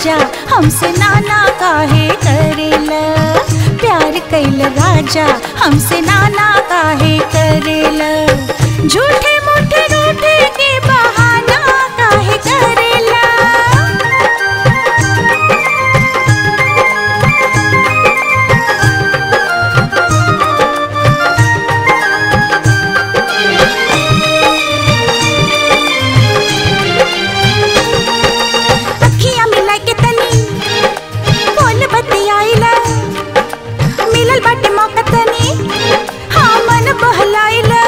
राजा हमसे नाना काहे करेला प्यार कैल राजा हमसे नाना काहे करेला झूठे मूठे रूठे के बहाना काहे करेला अखियां मिला के तनी बोल बतियाइला मिलल बाटे मौका तनी हाँ मन बहलाइला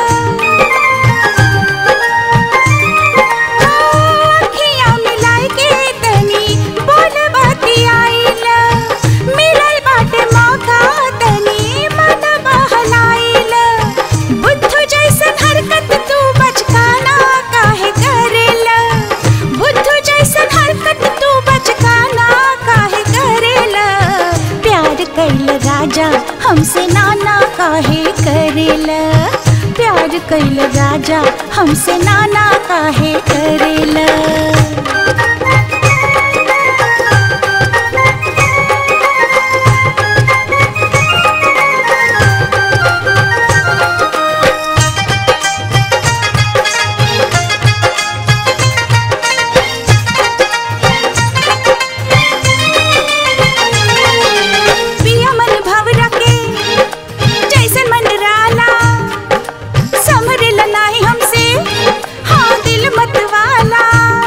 अखियां मिलाई के तनी बोल बतियाइला मिलल बाटे मौका तनी मन बहलाइला बुद्धू जैसन हरकत तू बचकाना काहे करेला बुद्धू जैसन हरकत तू बचकाना काहे करेला प्यार कैल राजा हमसे नाना काहे करेला प्यार कैल राजा हमसे नाना काहे करेला पिया मन भवरा के जैसन मंडराला समरेला नाही हमसे हाँ दिल मत वाला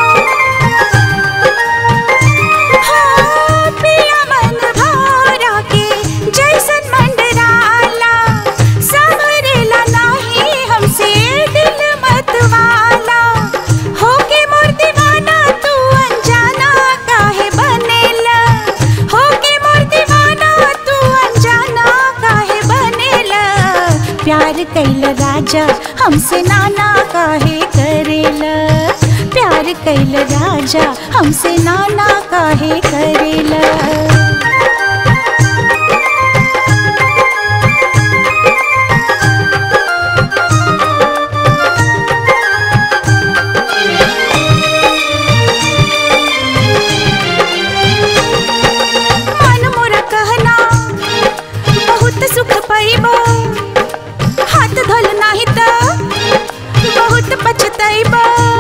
हाँ, पिया मन भवरा के जैसन मंडराला समरेला नाही हमसे दिल मत वाला होके मोर दीवाना तू अनजाना काहे बनेला होके मोर दीवाना तू अनजाना काहे बनेला प्यार कैल राजा हमसे नाना काहे करेला प्यार कैल राजा हमसे नाना काहे करेला मन मोरा कहना बहुत सुख पाइबा हाथ धोल नाही त बहुत पछताइबा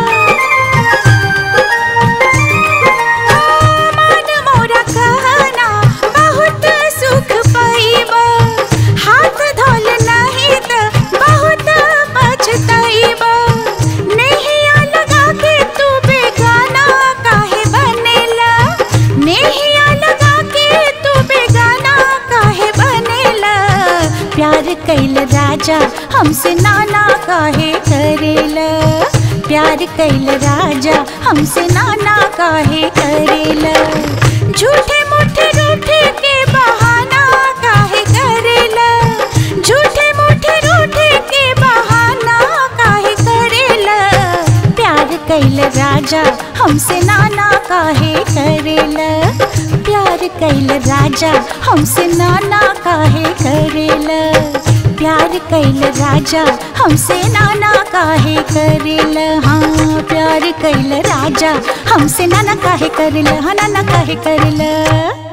मन मोरा कहना बहुत सुख पाइबा हाथ धोल नाही त बहुत पछताइबा नहिया लगा के तू बेगाना काहे बनेला नहिया लगा के तू बेगाना काहे बनेला प्यार कैल राजा हमसे नाना काहे करेला प्यार कैल राजा हमसे नाना काहे करेला झूठे मूठे रूठे के बहाना काहे करेला झूठे मूठे रूठे के बहाना काहे करेला प्यार कैल राजा हमसे नाना काहे करेला प्यार कैल राजा हमसे नाना काहे करेला प्यार कैल राजा हमसे नाना काहे करेला हाँ प्यार कैल राजा हमसे नाना काहे करेला हाँ नाना काहे करेला